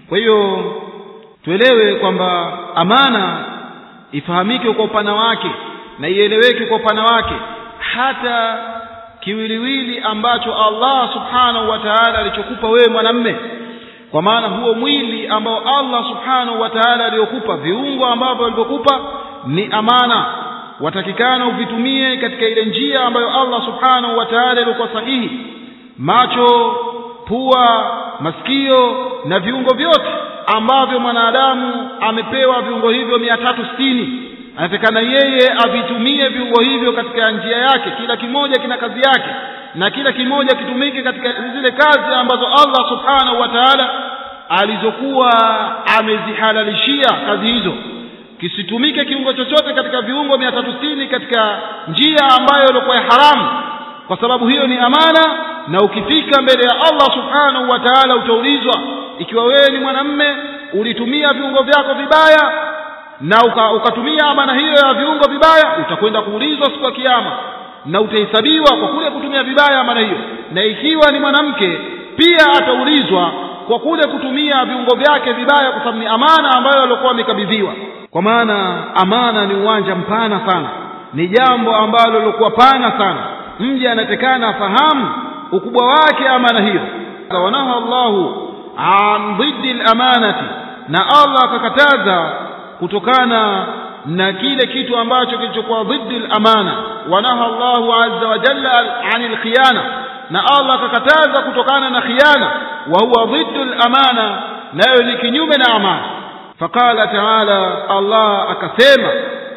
kwa hiyo tuelewe kwamba amana ifahamike kwa upana wake na ieleweke kwa upana wake hata kiwiliwili ambacho Allah subhanahu wa ta'ala alichokupa wewe mwanamme kwa maana huo mwili ambao Allah subhanahu wa ta'ala aliyokupa viungo ambavyo alivyokupa ni amana watakikana uvitumie katika ile njia ambayo Allah subhanahu wa ta'ala ilikuwa sahihi macho pua masikio na viungo vyote ambavyo mwanadamu amepewa viungo hivyo mia tatu sitini anatakana yeye avitumie viungo hivyo katika njia yake kila kimoja kina kazi yake na kila kimoja kitumike katika zile kazi ambazo Allah subhanahu wa ta'ala alizokuwa amezihalalishia kazi hizo kisitumike kiungo chochote katika viungo mia tatu sitini katika njia ambayo ilikuwa ya haramu kwa sababu hiyo ni amana na ukifika mbele ya Allah subhanahu wa ta'ala utaulizwa ikiwa wewe ni mwanamme ulitumia viungo vyako vibaya na uka, ukatumia amana hiyo ya viungo vibaya utakwenda kuulizwa siku ya kiyama na utahesabiwa kwa kule kutumia vibaya amana hiyo na ikiwa ni mwanamke pia ataulizwa kwa kule kutumia viungo vyake vibaya kwa sababu ni amana ambayo alikuwa amekabidhiwa kwa maana amana ni uwanja mpana sana ni jambo ambalo lilikuwa pana sana mja anatekana afahamu ukubwa wake amana hiyo wanaha Allahu an dhiddi al-amanati na Allah akakataza kutokana na kile kitu ambacho kilichokuwa dhiddi al-amana wanaha Allahu azza wa jalla anil khiyana na Allah akakataza kutokana na khiyana wa huwa dhiddu al-amana nayo ni kinyume na amana faqala ta'ala Allah akasema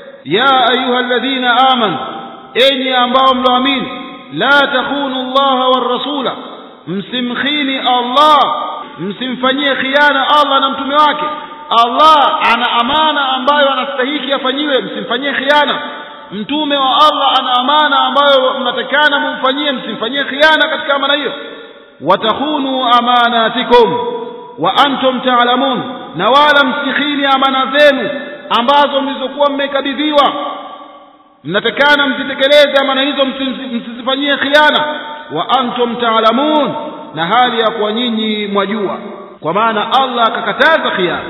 ya ayuha alladhina amanu enyi ambao mloamini la takhunu Allah war rasula msimkhini Allah msimfanyie khiana Allah na mtume wake Allah ana amana ambayo anastahiki afanyiwe msimfanyie khiana mtume wa Allah ana amana ambayo mnatakana mumfanyie msimfanyie khiana katika amana hiyo watakhunu amanatikum wa antum ta'lamun na wala msikhini amana zenu ambazo mlizokuwa mmekabidhiwa mnatakana mzitekeleze amana hizo msizifanyie khiana wa antum ta'lamun na hali ya kuwa nyinyi mwajua kwa maana Allah akakataza khiana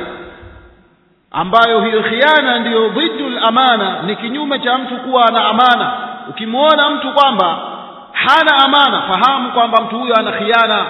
ambayo hiyo khiana ndiyo dhidul amana ni kinyume cha mtu kuwa na amana ukimwona mtu kwamba hana amana fahamu kwamba mtu huyo ana khiana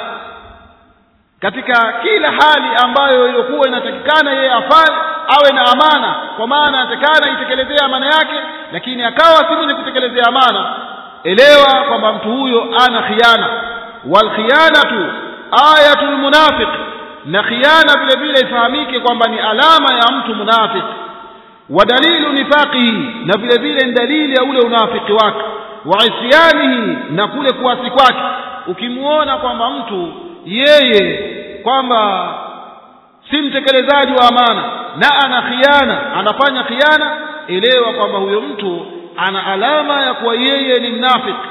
katika kila hali ambayo iliyokuwa inatakikana yeye afanye awe na amana kwa maana anatakana itekelezea amana yake lakini akawa si mwenye kutekelezea amana elewa kwamba mtu huyo ana khiana wal khiyanatu ayatul munafiq na khiana vile vile ifahamike kwamba ni alama ya mtu munafiq wa dalilu nifaqihi na vile vile ni dalili ya ule unafiki wake wa isyanihi na kule kuasi kwake ukimuona kwamba mtu yeye kwamba si mtekelezaji wa amana na ana khiana anafanya khiana elewa kwamba huyo mtu ana alama ya kuwa yeye ni mnafiki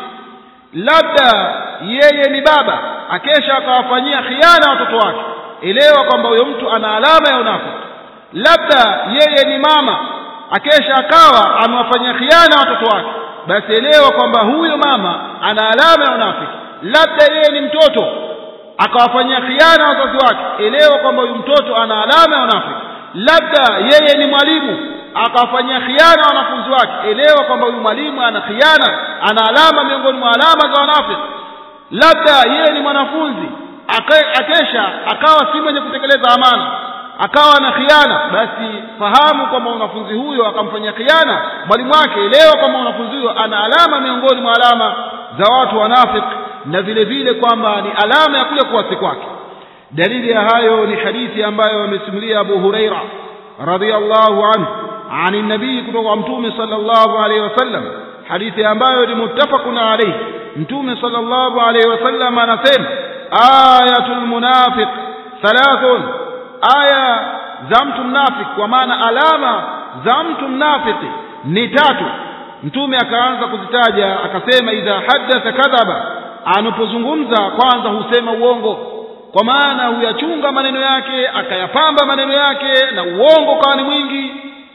labda yeye ni baba akesha akawafanyia khiana watoto wake elewa kwamba huyo mtu ana alama ya unafiki labda yeye ni mama akesha akawa amewafanyia khiana watoto wake basi elewa kwamba huyo mama ana alama ya unafiki labda yeye ni mtoto akawafanyia khiana wazazi wake elewa kwamba huyu mtoto ana alama ya unafiki labda yeye ni mwalimu akawafanyia khiana wanafunzi wake elewa kwamba huyu mwalimu ana khiana ana alama miongoni mwa alama za wanafiki labda yeye ni mwanafunzi akesha akawa si mwenye kutekeleza amana akawa na khiana basi fahamu kwamba mwanafunzi huyo akamfanyia khiana mwalimu wake elewa kwamba mwanafunzi huyo ana alama miongoni mwa alama za watu wanafiki na vile vile kwamba ni alama ya kule kuasi kwake dalili ya hayo ni hadithi ambayo amesimulia Abu Huraira radhiyallahu anhu عن النبي kutoka mtume sallallahu alayhi wasallam hadithi ambayo ni muttafaqun alayhi mtume sallallahu alayhi wasallam anasema ayatul munafiq thalathun aya za mtu mnafiki kwa maana alama za mtu mnafiki ni tatu mtume akaanza kuzitaja akasema idha haddatha kadhaba anapozungumza kwanza husema uongo kwa maana huyachunga maneno yake akayapamba maneno yake na uongo kawa ni mwingi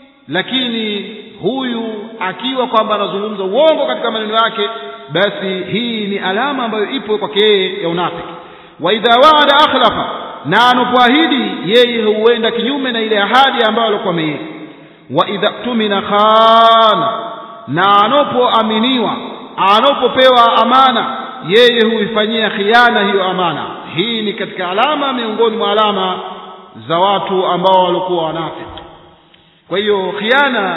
lakini huyu akiwa kwamba anazungumza uongo katika maneno yake basi hii ni alama ambayo ipo kwake yeye ya unafiki wa idha waada akhlafa na anapoahidi yeye huenda kinyume na ile ahadi ambayo alikuwa ameiweka wa idha tumina khana na anapoaminiwa anapopewa amana yeye huifanyia khiana hiyo amana hii ni katika alama miongoni mwa alama za watu ambao walikuwa wanafiki kwa hiyo khiana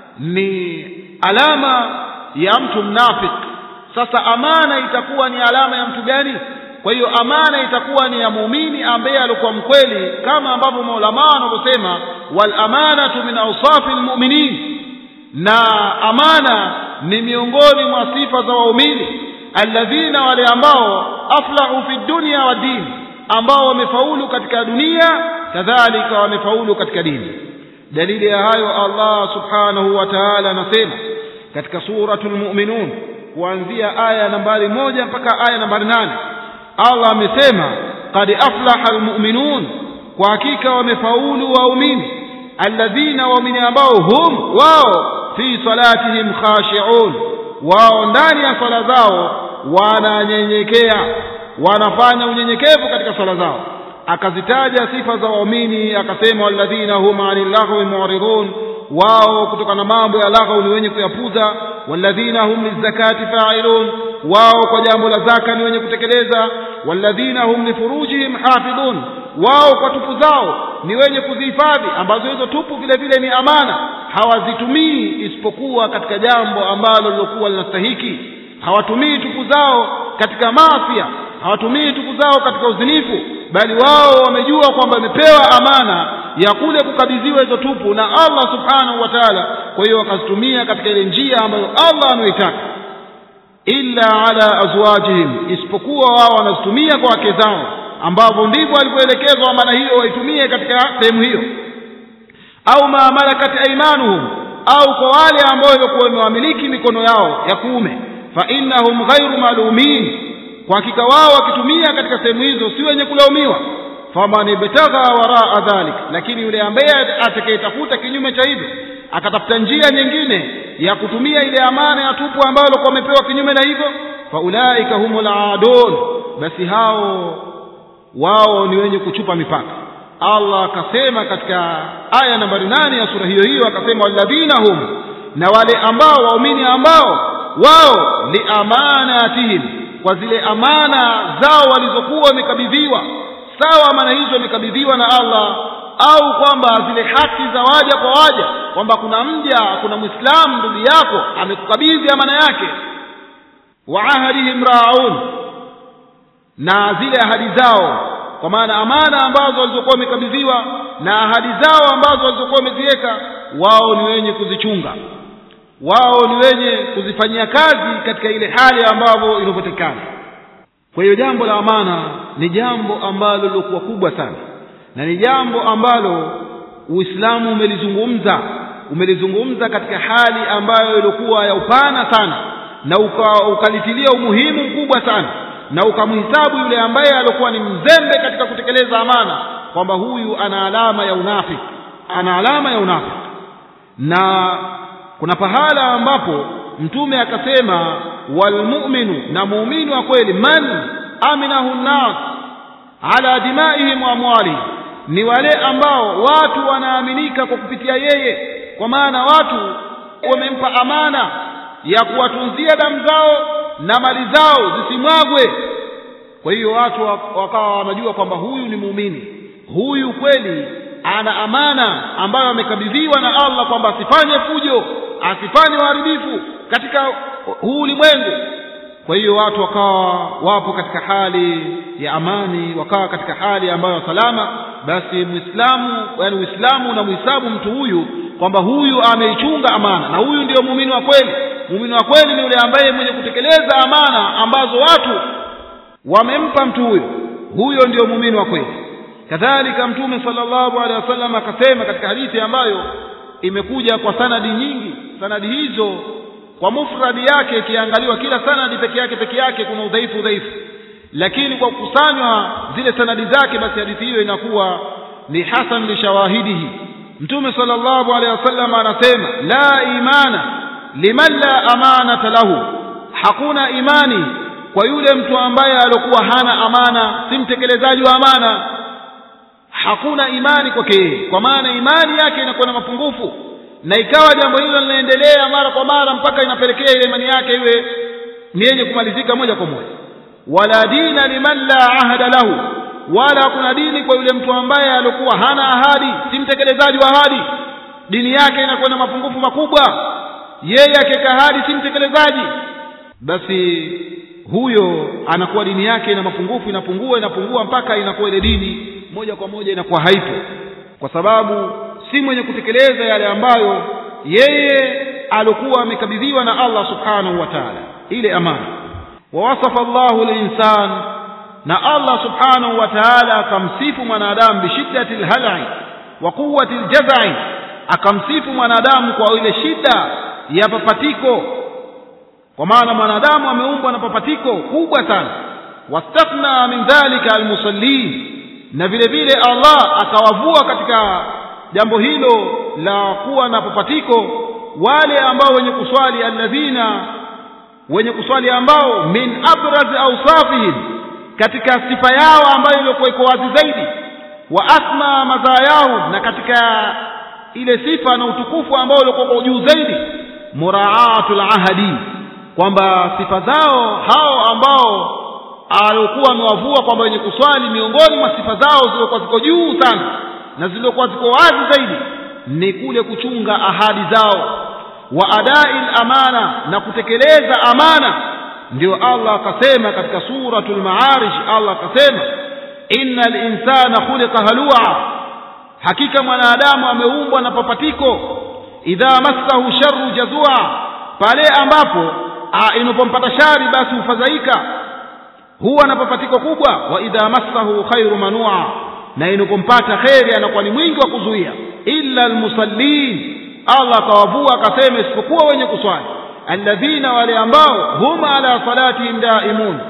ni alama ya mtu mnafiki sasa amana itakuwa ni alama ya mtu gani kwa hiyo amana itakuwa ni ya muumini ambaye alikuwa mkweli kama ambavyo maulama wanavyosema wal amanatu min awsafi lmuminin na amana ni miongoni mwa sifa za waumini alladhina wale ambao aflahu fi dunya wa dini ambao wamefaulu katika dunia kadhalika wamefaulu katika dini dalili ya hayo Allah subhanahu wa ta'ala anasema katika suratul mu'minun kuanzia aya nambari moja mpaka aya nambari nane Allah amesema qad aflaha almu'minun kwa hakika wamefaulu waumini alladhina waumini ambao hum wao fi salatihim khashi'un wao ndani ya swala zao wananyenyekea wanafanya unyenyekevu katika swala zao akazitaja sifa za waumini akasema walladhina hum anil lahwi mu'ridun wao kutokana na mambo ya lagha ni wenye kuyapuza walladhina hum lizakati fa'ilun wao kwa jambo la zaka ni wenye kutekeleza walladhina hum lifurujihim hafidhun wao kwa tupu zao ni wenye kuzihifadhi ambazo hizo tupu vile vile ni amana hawazitumii isipokuwa katika jambo ambalo lilokuwa linastahiki hawatumii tupu zao katika maafia hawatumii tupu zao katika uzinifu bali wao wamejua kwamba wamepewa amana ya kule kukabidhiwa hizo tupu na Allah subhanahu wa ta'ala kwa hiyo wakazitumia katika ile njia ambayo Allah anaitaka illa ala azwajihim isipokuwa wao wanazitumia kwa wake zao ambavyo ndivyo walivyoelekezwa amana hiyo waitumie katika sehemu hiyo au ma malakat aymanuhum au kwa wale ambao walikuwa wamewamiliki mikono yao ya kuume fa innahum ghairu malumin kwa hakika wao wakitumia katika sehemu hizo si wenye kulaumiwa faman ibtagha waraa dhalik lakini yule ambaye atakayetafuta kinyume cha hivyo akatafuta njia nyingine ya kutumia ile amana ya tupu ambayo alikuwa amepewa kinyume na hivyo faulaika humul aadun basi hao wao ni wenye kuchupa mipaka Allah akasema katika aya nambari nane ya sura hiyo hiyo akasema walladhina hum na wale ambao waumini ambao wao liamanatihim kwa zile amana zao walizokuwa wamekabidhiwa sawa amana hizo wamekabidhiwa na Allah au kwamba zile haki za waja kwa waja kwamba kuna mja kuna muislamu ndugu yako amekukabidhi amana yake wa ahadihim raun na zile ahadi zao kwa maana amana ambazo walizokuwa wamekabidhiwa na ahadi zao ambazo walizokuwa wameziweka wao ni wenye kuzichunga wao ni wenye kuzifanyia kazi katika ile hali ambavyo inavyotekana kwa hiyo jambo la amana ni jambo ambalo lilokuwa kubwa sana na ni jambo ambalo uislamu umelizungumza umelizungumza katika hali ambayo ilikuwa ya upana sana na uka, ukalitilia umuhimu mkubwa sana na ukamhisabu yule ambaye alikuwa ni mzembe katika kutekeleza amana kwamba huyu ana alama ya unafiki ana alama ya unafiki na kuna pahala ambapo mtume akasema walmu'minu na muumini wa kweli man aminahu nnas ala dimaihim wa amwalihim ni wale ambao watu wanaaminika kwa kupitia yeye kwa maana watu wamempa amana ya kuwatunzia damu zao na mali zao zisimwagwe kwa hiyo watu wakawa wanajua kwamba huyu ni muumini huyu kweli ana amana ambayo amekabidhiwa na Allah kwamba asifanye fujo asifanye uharibifu katika huu ulimwengu kwa hiyo watu wakawa wapo katika hali ya amani wakawa katika hali ambayo salama basi muislamu yani uislamu unamhisabu mtu huyu kwamba huyu ameichunga amana na huyu ndio muumini wa kweli muumini wa kweli ni yule ambaye mwenye kutekeleza amana ambazo watu wamempa mtu huyu huyo ndio muumini wa kweli kadhalika mtume sallallahu alaihi wasallam akasema katika hadithi ambayo imekuja kwa sanadi nyingi sanadi hizo kwa mufradi yake ikiangaliwa kila sanadi peke yake peke yake kuna udhaifu udhaifu lakini kwa kukusanywa zile sanadi zake basi hadithi hiyo inakuwa ni hasan li shawahidihi mtume sallallahu alaihi wasallam anasema la imana liman la amanata lahu hakuna imani kwa yule mtu ambaye alikuwa hana amana si mtekelezaji wa amana hakuna imani kwake yeye kwa maana imani yake inakuwa na mapungufu na ikawa jambo hilo linaendelea mara kwa mara mpaka inapelekea ile imani yake iwe ni yenye kumalizika moja kwa moja wala dina liman la ahada lahu wala hakuna dini kwa yule mtu ambaye alikuwa hana ahadi si mtekelezaji wa ahadi dini yake inakuwa na mapungufu makubwa yeye akiweka ahadi si mtekelezaji basi huyo anakuwa dini yake ina mapungufu inapungua inapungua mpaka inakuwa ile dini moja kwa moja inakuwa haipo kwa sababu si mwenye kutekeleza yale ambayo yeye alikuwa amekabidhiwa na Allah subhanahu wa ta'ala ile amana wawasafa Allahu al-insan na Allah subhanahu wa ta'ala akamsifu mwanadamu bishiddati al-hal'i wa quwwati al-jaz'i akamsifu mwanadamu kwa ile shida ya papatiko kwa maana mwanadamu ameumbwa na papatiko kubwa sana wastathna min dhalika almusallin na vile vile Allah akawavua katika jambo hilo la kuwa na papatiko wale ambao wenye kuswali alladhina wenye kuswali ambao min abraz awsafihim katika sifa yao ambayo ilikuwa iko wazi zaidi wa asma madhaa yao na katika ile sifa na utukufu ambao ulikuwa juu zaidi muraatul ahadi kwamba sifa zao hao ambao alikuwa amewavua kwamba wenye kuswali miongoni mwa sifa zao zilizokuwa ziko juu sana na zilizokuwa ziko wazi zaidi ni kule kuchunga ahadi zao wa adai amana na kutekeleza amana ndio Allah akasema katika suratul maarij Allah akasema innal insana khuliqa halua hakika mwanadamu ameumbwa na papatiko idha massahu sharru jazua pale ambapo inapompata shari basi hufadhaika huwa na papatiko kubwa wa idha massahu khairu manua na inapompata kheri anakuwa ni mwingi wa kuzuia illa almusallin Allah akawavua akasema isipokuwa wenye kuswali alladhina wale ambao hum ala salatihim daimun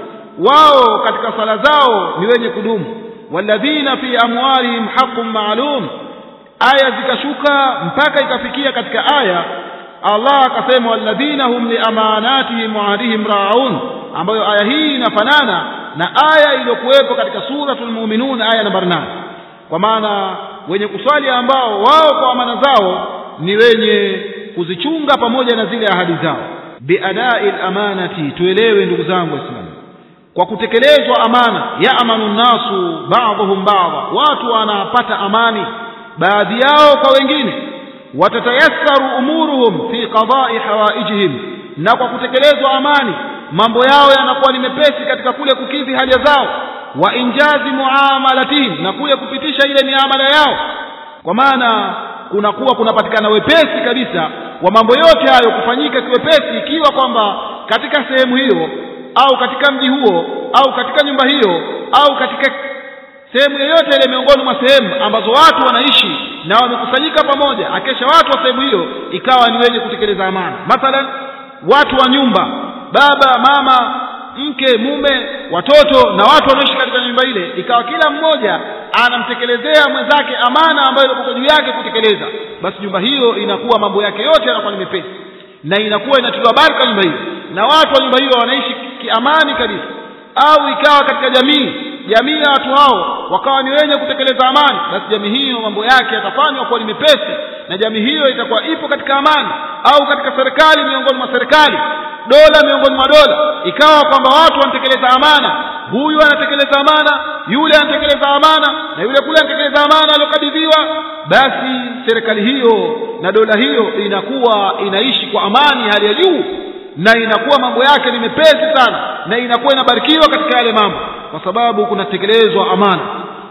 wao katika sala zao ni wenye kudumu walladhina fi amwalihim haqqun ma'lum aya zikashuka mpaka ikafikia katika aya Allah akasema walladhina hum liamanatihim wa ahdihim raun ambayo aya hii inafanana na aya iliyokuwepo katika suratul mu'minun aya namba 8 kwa maana wenye kuswali ambao wao kwa amana zao ni wenye kuzichunga pamoja na zile ahadi zao biadai amanati tuelewe ndugu zangu waislamu kwa kutekelezwa amana ya amanu nasu ba'dhum ba'dha watu wanapata amani baadhi yao kwa wengine watatayassaru umuruhum fi qada'i hawaijihim na kwa kutekelezwa amani mambo yao yanakuwa ni mepesi katika kule kukidhi haja zao wa injazi muamalatihim na kule kupitisha ile miamala yao kwa maana kunakuwa kunapatikana wepesi kabisa wa mambo yote hayo kufanyika kiwepesi ikiwa kwamba katika sehemu hiyo au katika mji huo au katika nyumba hiyo au katika sehemu yoyote ile miongoni mwa sehemu ambazo watu wanaishi na wamekusanyika pamoja akesha watu wa sehemu hiyo ikawa ni wenye kutekeleza amana mathalan watu wa nyumba baba mama mke mume watoto na watu wanaoishi katika nyumba ile ikawa kila mmoja anamtekelezea mwenzake amana ambayo ilikuwa juu yake kutekeleza basi nyumba hiyo inakuwa mambo yake yote yanakuwa ni mepesi na inakuwa inatiliwa baraka nyumba hiyo na watu wa nyumba hiyo wanaishi kiamani kabisa au ikawa katika jamii jamii ya watu hao wakawa ni wenye kutekeleza amani basi jamii hiyo mambo yake yatafanywa kuwa ni mepesi na jamii hiyo itakuwa ipo katika amani au katika serikali miongoni mwa serikali dola miongoni mwa dola ikawa kwamba watu wanatekeleza amana huyu anatekeleza amana yule anatekeleza amana na yule kule anatekeleza amana aliyokabidhiwa basi serikali hiyo na dola hiyo inakuwa inaishi kwa amani hali ya juu na inakuwa mambo yake ni mepesi sana na inakuwa inabarikiwa katika yale mambo kwa sababu kunatekelezwa amana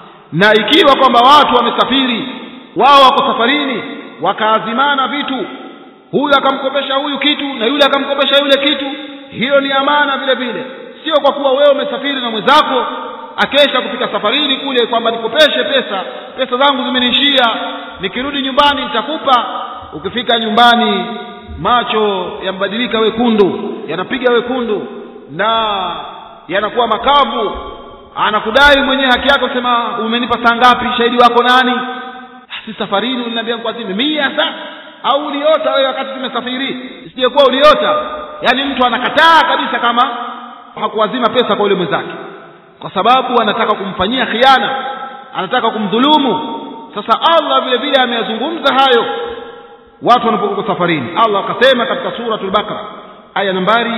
na ikiwa kwamba watu wamesafiri wao wako safarini wakaazimana vitu huyu akamkopesha huyu kitu na yule akamkopesha yule kitu hiyo ni amana vile vile sio kwa kuwa wewe umesafiri na mwenzako akesha kufika safarini kule kwamba nikopeshe pesa pesa zangu zimeniishia nikirudi nyumbani nitakupa ukifika nyumbani macho yambadilika wekundu yanapiga wekundu na yanakuwa makavu anakudai mwenyewe haki yako sema umenipa saa ngapi shahidi wako nani si safarini uliniambia kwazime mia saa au uliota wewe wakati tumesafiri isijekuwa uliota yaani mtu anakataa kabisa kama hakuwazima pesa kwa yule mwenzake kwa sababu anataka kumfanyia khiana anataka kumdhulumu sasa allah vile vile ameyazungumza hayo watu wanapokuwa safarini allah akasema katika suratul baqara aya nambari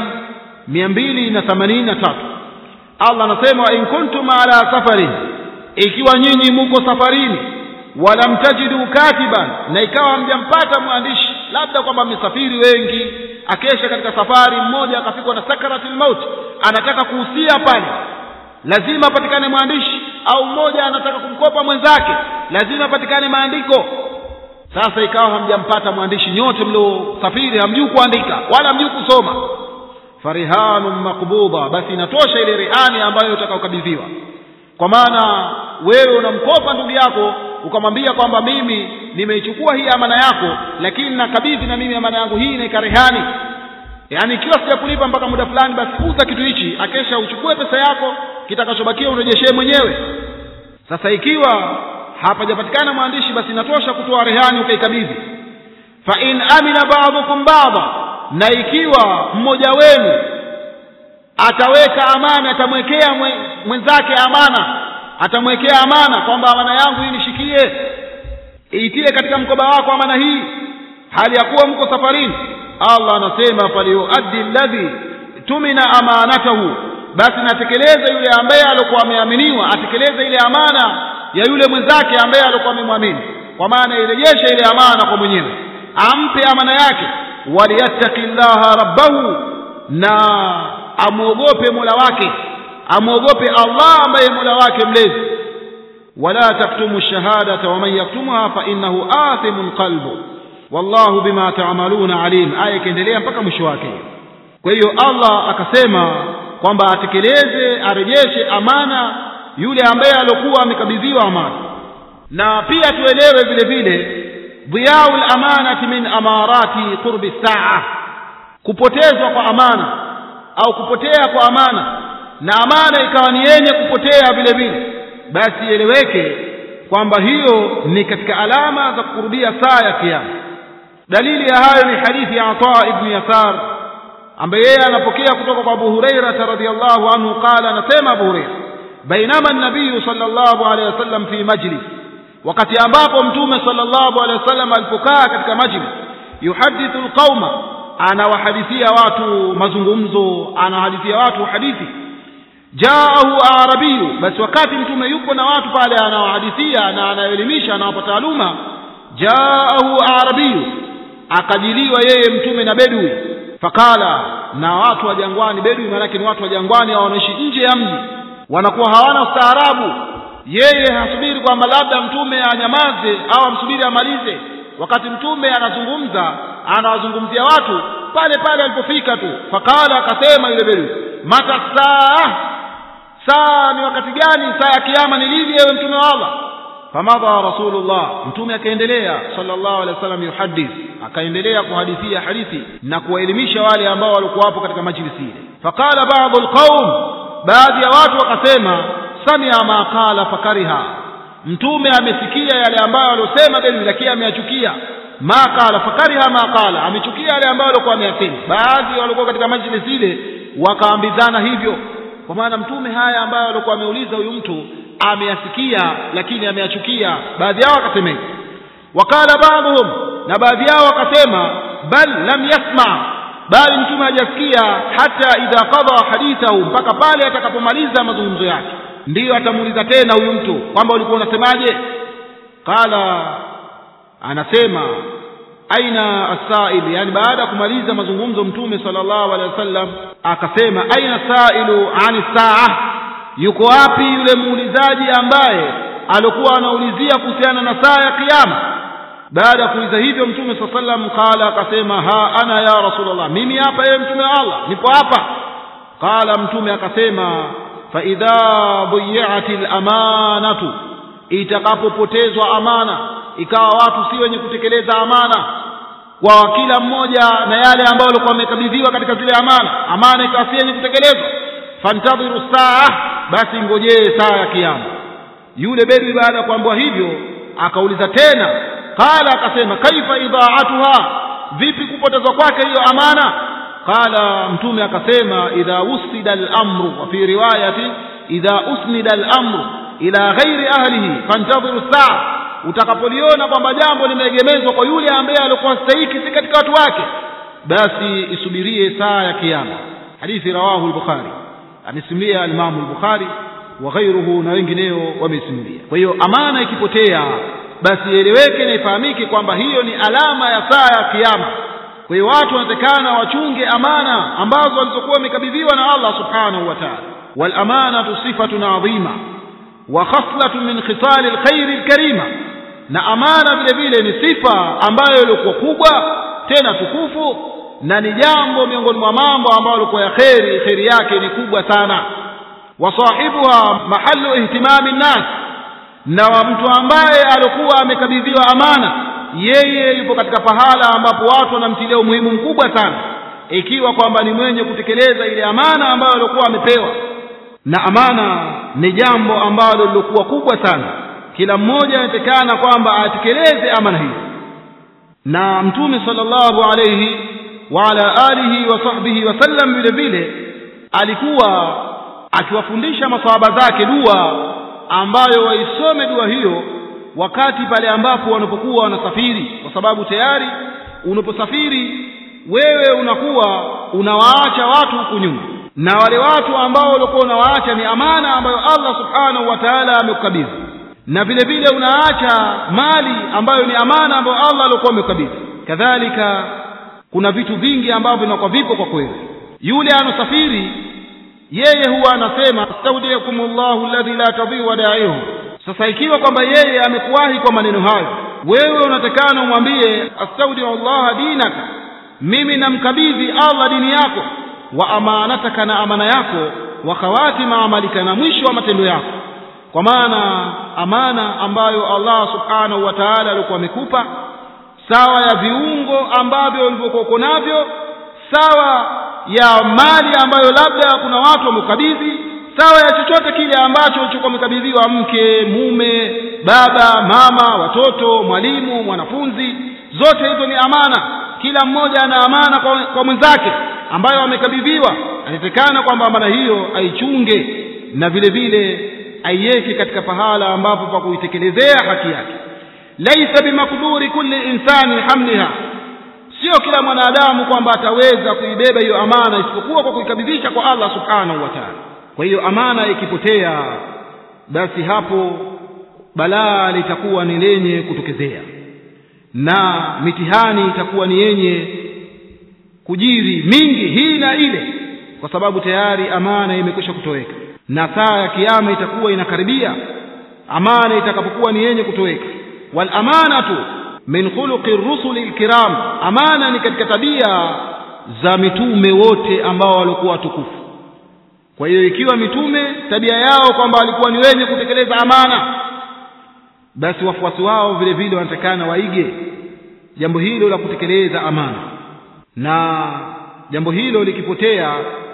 283 allah anasema wa in kuntum ala safarin ikiwa nyinyi muko safarini walam tajidu katiban na ikawa hamjampata mwandishi labda kwamba mmesafiri wengi akesha katika safari mmoja akafikwa na sakaratul maut anataka kuhusia pale lazima apatikane mwandishi au mmoja anataka kumkopa mwenzake lazima apatikane maandiko sasa ikawa hamjampata mwandishi nyote mliosafiri hamjui kuandika wala hamjui kusoma farihanun makbudha basi inatosha ile rehani ambayo utakaokabidhiwa kwa maana wewe unamkopa ndugu yako ukamwambia kwamba mimi nimeichukua hii amana yako lakini nakabidhi na mimi amana yangu hii naika rehani yaani ikiwa sijakulipa mpaka muda fulani basi uza kitu hichi akesha uchukue pesa yako kitakachobakia urejeshee mwenyewe sasa ikiwa hapajapatikana mwandishi basi inatosha kutoa rehani ukaikabidhi fa in amina ba'dukum ba'dha na ikiwa mmoja wenu ataweka amana atamwekea mwenzake amana atamwekea amana kwamba amana yangu hii nishikie iitie katika mkoba wako amana hii hali ya kuwa mko safarini allah anasema falyuaddi alladhi tumina amanatahu basi natekeleze yule ambaye alikuwa ameaminiwa atekeleze ile amana ya yule mwenzake ambaye alikuwa amemwamini kwa maana irejeshe ile amana kwa mwenyewe ampe amana yake waliyattaki llaha rabbahu na amwogope mola wake amwogope allah ambaye mola wake mlezi wala taktumu shahadata waman yaktumuha fainahu athimun qalbu wallahu bima tamaluna alim aya ikiendelea mpaka mwisho wake kwa hiyo allah akasema kwamba atekeleze arejeshe amana yule ambaye aliokuwa amekabidhiwa amana na pia tuelewe vile vile dhiyau lamanati min amarati qurbi saa kupotezwa kwa amana au kupotea kwa amana na amana ikawa ni yenye kupotea vile vile basi ieleweke kwamba hiyo ni katika alama za kurudia saa ya kiyama dalili ya hayo ni hadithi ya Ata ibn Yasar ambaye yeye anapokea kutoka kwa Abu Hurairah radhiyallahu anhu qala anasema Abu Hurairah bainama an-nabiy sallallahu alayhi wasallam fi majlis wakati ambapo mtume sallallahu alayhi wasallam alipokaa katika majlis yuhadithu alqauma anawahadithia watu mazungumzo anawahadithia watu hadithi jaahu arabiyu basi wakati mtume yupo na watu pale anawahadithia na anaelimisha anawapa taaluma jaahu arabiyu akajiliwa yeye mtume na bedui fakala na watu wa jangwani bedui maanake ni watu wa jangwani au wanaishi nje ya mji wanakuwa hawana ustaarabu yeye hasubiri kwamba labda mtume anyamaze au amsubiri amalize wakati mtume anazungumza anawazungumzia watu pale pale alipofika tu fakala akasema yule bedui mata saa saa ni wakati gani saa ya kiyama ni lini ewe mtume wa allah famadha rasulullah mtume akaendelea sallallahu alaihi wasallam yuhadith akaendelea kuhadithia hadithi na kuwaelimisha wale ambao walikuwa hapo katika majlisi ile faqala ba'dhu alqaum baadhi ya watu wakasema samia ma qala fakariha mtume amesikia yale ambayo aliosema bali lakini ameyachukia ma qala fakariha ma qala amechukia yale ambayo alikuwa ameyasema baadhi walikuwa katika majlisi ile wakaambizana hivyo kwa maana mtume haya ambayo alikuwa ameuliza huyu mtu ameyasikia lakini ameyachukia baadhi yao wakasema hivyo wakala baadhum na baadhi yao wakasema bal lam yasma bali mtume hajasikia hata idha qadha hadithahu mpaka pale atakapomaliza mazungumzo yake ndiyo atamuuliza tena huyu mtu kwamba ulikuwa unasemaje qala anasema aina asail yani baada ya kumaliza mazungumzo mtume sallallahu alaihi wasallam akasema aina sailu ani saa yuko wapi yule muulizaji ambaye alikuwa anaulizia kuhusiana na saa ya kiyama baada ya kuuliza hivyo mtume saa sallam qala akasema ha ana ya rasulullah mimi hapa yeye mtume wa allah nipo hapa qala mtume akasema fa idha buyiati lamanatu itakapopotezwa amana ikawa watu si wenye kutekeleza amana kwa kila mmoja na yale ambayo walikuwa wamekabidhiwa katika zile amana amana ikawa si yenye kutekelezwa fantadhiru saa basi ngojee saa ya kiyama yule bedwi baada ya kuambiwa hivyo akauliza tena qala akasema kaifa idhaatuha vipi kupotezwa kwake hiyo amana qala mtume akasema idha usnida al-amru wa fi riwayati idha usnida al-amru ila ghairi ahlihi fantadhiru saa utakapoliona kwamba jambo limeegemezwa kwa yule ambaye alikuwa stahiki si katika watu wake basi isubirie saa ya kiyama hadithi rawahu al-bukhari amesimulia al-imam al-bukhari wa ghairuhu na wengineo wamesimulia kwa hiyo amana ikipotea basi ieleweke na ifahamike kwamba hiyo ni alama ya saa ya kiyama kwa hiyo watu wanatakana wachunge amana ambazo walizokuwa wamekabidhiwa na Allah subhanahu wa ta'ala wal amanatu sifatun adhima wa khaslatun min khisal alkhair alkarima na amana vile vile ni sifa ambayo ilikuwa kubwa tena tukufu na ni jambo miongoni mwa mambo ambayo ilikuwa ya kheri kheri yake ni kubwa sana wa sahibuha mahallu ihtimami nnas na wa mtu ambaye alikuwa amekabidhiwa amana yeye yupo katika pahala ambapo watu wanamtilia umuhimu mkubwa sana ikiwa kwamba ni mwenye kutekeleza ile amana ambayo alikuwa amepewa na amana ni jambo ambalo lilikuwa kubwa sana kila mmoja anatekana kwamba atekeleze amana hiyo na mtume sallallahu alayhi wa ala alihi wa sahbihi wasallam vile vile alikuwa akiwafundisha masahaba zake dua ambayo waisome dua hiyo wakati pale ambapo wanapokuwa wanasafiri kwa sababu tayari unaposafiri wewe unakuwa unawaacha watu huku nyuma na wale watu ambao walikuwa unawaacha ni amana ambayo Allah subhanahu wa ta'ala amekukabidhi na vile vile unaacha mali ambayo ni amana ambayo Allah alikuwa amekukabidhi kadhalika kuna vitu vingi ambavyo vinakuwa vipo kwa kweli yule anosafiri yeye huwa anasema astaudiakumullahu alladhi la tadhi'u wadaihu sasa ikiwa kwamba yeye amekuwahi kwa maneno hayo wewe unatakana umwambie astaudiu Allah dinaka mimi namkabidhi Allah dini yako wa amanataka na amana yako wa khawatima amalika na mwisho wa matendo yako kwa maana amana ambayo Allah subhanahu wa ta'ala alikuwa amekupa sawa ya viungo ambavyo ulivyokuwa navyo sawa ya mali ambayo labda kuna watu wamekabidhi sawa ya chochote kile ambacho ulichokuwa umekabidhiwa mke mume baba mama watoto mwalimu mwanafunzi zote hizo ni amana kila mmoja ana amana kwa, kwa mwenzake ambayo amekabidhiwa anatekana kwamba amana hiyo aichunge na vile vile aiweke katika pahala ambapo pa kuitekelezea haki yake laisa bimakduri kulli insani hamliha sio kila mwanadamu kwamba ataweza kuibeba hiyo amana isipokuwa kwa kuikabidhisha kwa Allah subhanahu wa ta'ala kwa hiyo amana ikipotea basi hapo balaa litakuwa ni lenye kutokezea na mitihani itakuwa ni yenye kujiri mingi hii na ile kwa sababu tayari amana imekwisha kutoweka na saa ya kiyama itakuwa inakaribia amana itakapokuwa ni yenye kutoweka wal amanatu min khuluqi rusuli alkiram amana ni katika tabia za mitume wote ambao walikuwa watukufu kwa hiyo ikiwa mitume tabia yao kwamba walikuwa ni wenye kutekeleza amana basi wafuasi wao vile vile wanatakana waige jambo hilo la kutekeleza amana na jambo hilo likipotea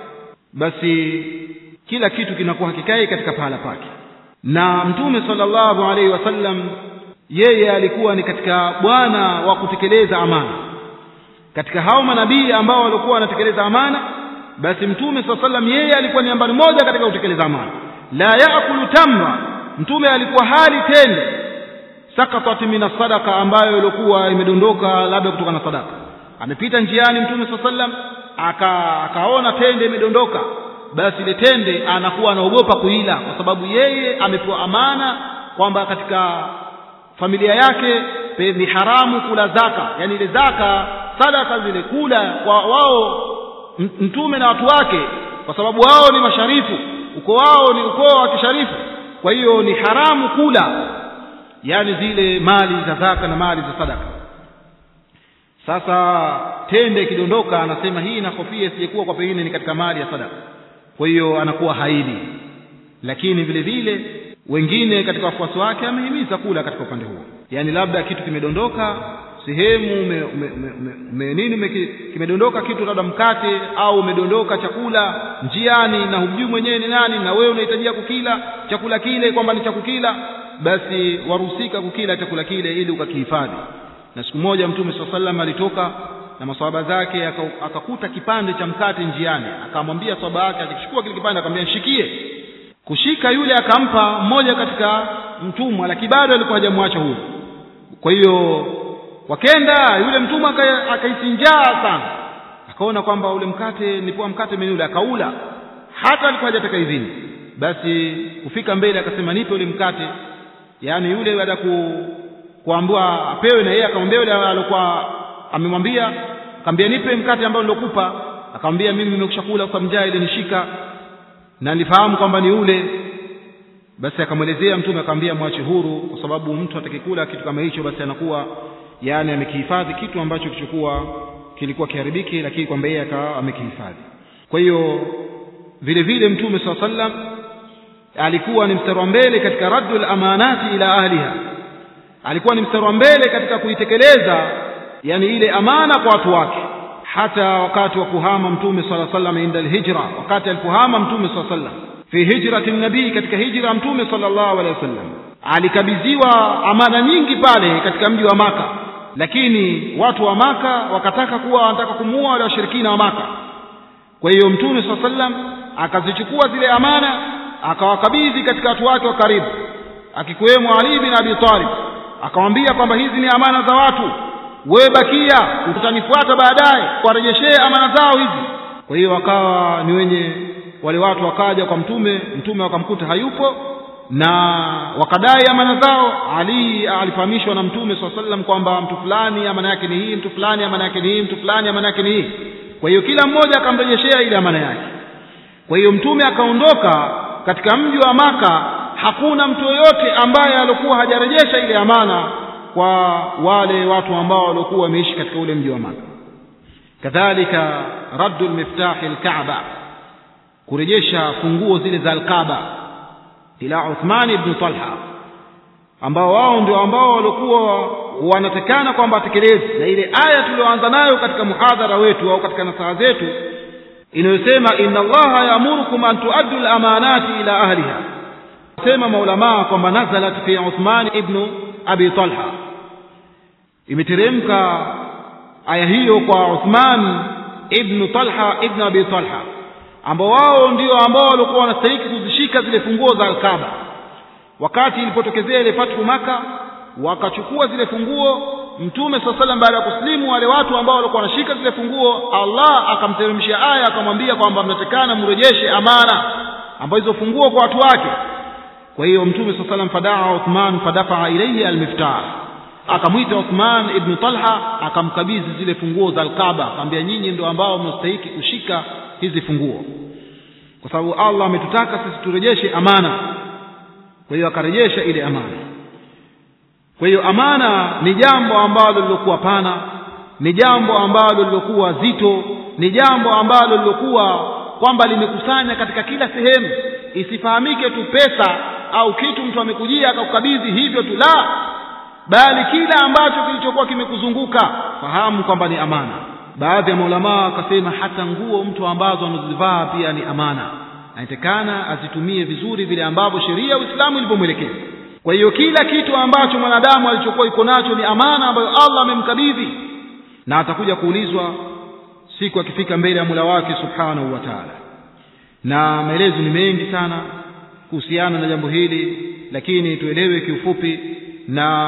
basi kila kitu kinakuwa hakikai katika pahala pake na mtume sallallahu alaihi wasallam yeye alikuwa ni katika bwana wa kutekeleza amana katika hao manabii ambao walikuwa wanatekeleza amana basi mtume saa sallam yeye alikuwa ni nambari moja katika kutekeleza amana la yaakulu tamra mtume alikuwa hali tende sakatat min sadaqa ambayo ilikuwa imedondoka labda kutoka na sadaka amepita njiani mtume saa sallam aka akaona tende imedondoka basi ile tende anakuwa anaogopa kuila kwa sababu yeye amepewa amana kwamba katika familia yake ni haramu kula zaka yani ile zaka sadaka zile kula kwa wao mtume na watu wake kwa sababu wao ni masharifu ukoo wao ni ukoo wa kisharifu kwa hiyo ni haramu kula yani zile mali za zaka na mali za sadaka sasa tende ikidondoka anasema hii nakofia sijekuwa kwa pengine ni katika mali ya sadaka kwa hiyo anakuwa haidi lakini vile vile wengine katika wafuasi wake amehimiza kula katika upande huo yaani labda kitu kimedondoka sehemu ume, ume, ume, ume, ume, nini ume, kimedondoka kitu labda mkate au umedondoka chakula njiani na hujui mwenyewe ni nani na wewe unahitajia kukila chakula kile kwamba ni cha kukila basi waruhusika kukila chakula kile ili ukakihifadhi na siku moja mtume saa salam alitoka na maswahaba zake akakuta kipande cha mkate njiani akamwambia swahaba yake akichukua kile kipande akamwambia nishikie kushika yule akampa mmoja katika mtumwa lakini bado alikuwa hajamwacha huru kwa hiyo wakenda yule mtumwa akahisi njaa sana akaona kwamba ule mkate nilipoa mkate mimi yule akaula hata alikuwa hajataka idhini basi kufika mbele akasema nipe ule mkate yaani yule baada ku kuambiwa apewe na yeye akamwambia yule alikuwa amemwambia akamwambia nipe mkate ambao nilokupa akamwambia mimi nimekushakula kwa njaa ile nishika na nilifahamu kwamba ni ule basi akamwelezea mtume akamwambia mwache huru kwa sababu mtu atakikula kitu kama hicho basi anakuwa yani amekihifadhi kitu ambacho kichokuwa kilikuwa kiharibiki lakini kwamba yeye akawa amekihifadhi kwa hiyo vile vile mtume saa sallam alikuwa ni mstari wa mbele katika raddul amanati ila ahliha alikuwa ni mstari wa mbele katika kuitekeleza yani ile amana kwa watu wake hata wakati wa kuhama mtume sala sallam inda alhijra wakati alipohama mtume sala sallam fi hijrati nabii katika hijra mtume sallallahu alaihi wasallam alikabidhiwa amana nyingi pale katika mji wa maka lakini watu wa maka wakataka kuwa wanataka kumuua wale washirikina wa maka kwa hiyo mtume saa sallam akazichukua zile amana akawakabidhi katika watu wake wa karibu akikiwemo ali bin abi talib akamwambia kwamba hizi ni amana za watu wewe bakia utanifuata baadaye kuwarejeshee amana zao hizi kwa hiyo wakawa ni wenye wale watu wakaja kwa mtume mtume wakamkuta hayupo na wakadai amana zao ali alifahamishwa na mtume saa sallam kwamba mtu fulani amana yake ni hii mtu fulani amana yake ni hii mtu fulani amana yake ni hii kwa hiyo kila mmoja akamrejeshea ile amana yake kwa hiyo mtume akaondoka katika mji wa maka hakuna mtu yoyote ambaye alikuwa hajarejesha ile amana kwa wale watu ambao walikuwa wameishi katika ule mji wa maka kadhalika raddu lmiftahi lkaaba kurejesha funguo zile za alkaaba ila uthman ibn talha ambao wao ndio ambao walikuwa wanatekana kwamba watekeleze na ile aya tulioanza nayo katika muhadhara wetu au katika nasaha zetu inayosema inna allaha yaamurukum an tuaddu lamanati ila ahliha sema maulamaa kwamba nazalat fi uthman ibnu abi talha imeteremka aya hiyo kwa uthman ibnu talha ibnu abi talha ambao wao ndio ambao walikuwa wanastahiki kuzishika zile funguo za alkaba wakati ilipotokezea ile fathu maka wakachukua zile funguo mtume saa salam baada ya kusilimu wale watu ambao walikuwa wanashika zile funguo allah akamteremshia aya akamwambia kwamba mnatekana mrejeshe amana ambazo hizo funguo kwa watu wake kwa hiyo mtume saa salam fadaa uthman fadafaa ilaihi almiftah akamwita uthman ibnu talha akamkabidhi zile funguo za alkaba akamwambia nyinyi ndio ambao mnastahiki kushika hizi funguo kwa sababu allah ametutaka sisi turejeshe amana kwa hiyo akarejesha ile amana kwa hiyo amana ni jambo ambalo lilokuwa pana ni jambo ambalo lilokuwa zito ni jambo ambalo lilokuwa kwamba limekusanya katika kila sehemu isifahamike tu pesa au kitu mtu amekujia akakukabidhi hivyo tu la bali kila ambacho kilichokuwa kimekuzunguka fahamu kwamba ni amana baadhi ya maulamaa wakasema hata nguo mtu ambazo anazivaa pia ni amana anatekana azitumie vizuri vile ambavyo sheria ya uislamu ilivyomwelekeza kwa hiyo kila kitu ambacho mwanadamu alichokuwa iko nacho ni amana ambayo allah amemkabidhi na atakuja kuulizwa siku akifika mbele ya mula wake subhanahu wa taala na maelezo ni mengi sana kuhusiana na jambo hili lakini tuelewe kiufupi na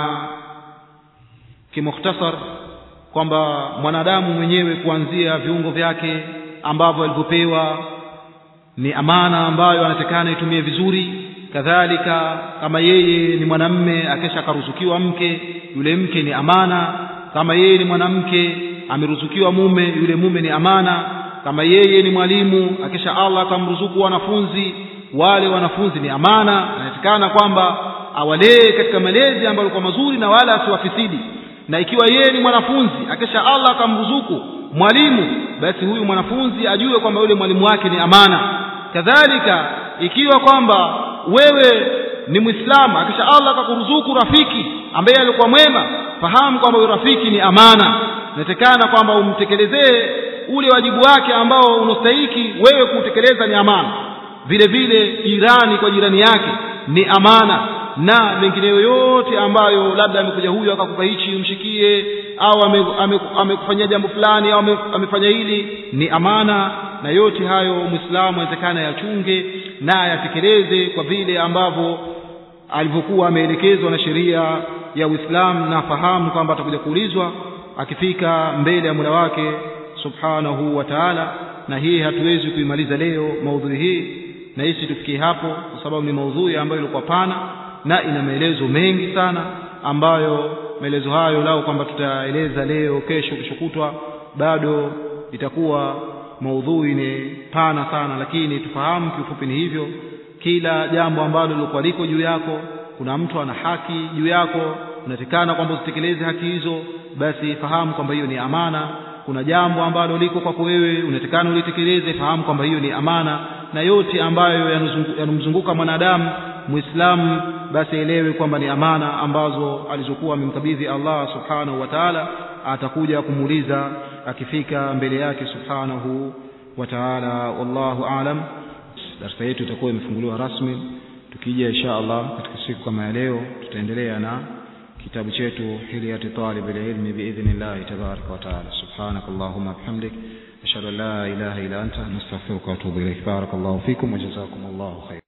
kimukhtasar kwamba mwanadamu mwenyewe kuanzia viungo vyake ambavyo alivyopewa ni amana ambayo anatakana itumie vizuri kadhalika kama yeye ni mwanamme akesha akaruzukiwa mke yule mke ni amana kama yeye ni mwanamke ameruzukiwa mume yule mume ni amana kama yeye ni mwalimu akisha allah akamruzuku wanafunzi wale wanafunzi ni amana anatakana kwamba awalee katika malezi ambayo alikuwa mazuri na wala asiwafisidi na ikiwa yeye ni mwanafunzi akisha allah akamruzuku mwalimu basi huyu mwanafunzi ajue kwamba yule mwalimu wake ni amana kadhalika ikiwa kwamba wewe ni mwislamu akisha allah akakuruzuku rafiki ambaye alikuwa mwema fahamu kwamba huyo rafiki ni amana inatekana kwamba umtekelezee ule wajibu wake ambao unastahiki wewe kuutekeleza ni amana vile vile jirani kwa jirani yake ni amana na mengineyo yote ambayo labda amekuja huyo akakupa hichi umshikie au amekufanyia ame, ame jambo fulani au ame, amefanya hili ni amana na yote hayo mwislamu anawezekana yachunge na ayatekeleze kwa vile ambavyo alivyokuwa ameelekezwa na sheria ya Uislamu na fahamu kwamba atakuja kuulizwa akifika mbele ya Mola wake subhanahu wa ta'ala na hii hatuwezi kuimaliza leo maudhui hii na hisi tufikie hapo kwa sababu ni maudhui ambayo ilikuwa pana na ina maelezo mengi sana ambayo maelezo hayo lao kwamba tutaeleza leo kesho keshokutwa bado itakuwa maudhui ni pana sana lakini tufahamu kiufupi ni hivyo kila jambo ambalo lilikuwa liko juu yako kuna mtu ana haki juu yako unatekana kwamba usitekeleze haki hizo basi fahamu kwamba hiyo ni amana kuna jambo ambalo liko kwako wewe unatekana ulitekeleze fahamu kwamba hiyo ni amana na yote ambayo yanamzunguka mwanadamu muislamu basi elewe kwamba ni amana ambazo alizokuwa amemkabidhi Allah subhanahu wa ta'ala atakuja kumuuliza akifika mbele yake subhanahu wa ta'ala wallahu aalam darasa yetu itakuwa imefunguliwa rasmi tukija insha Allah katika siku kama ya leo tutaendelea na kitabu chetu hiliyati talib ilmi biidhnillah tabaraka wa taala subhanakallahumma bihamdik ashhadu an la ilaha illa anta nastaghfiruka wa atubu ilayk barakallahu fikum wa jazakumullahu khair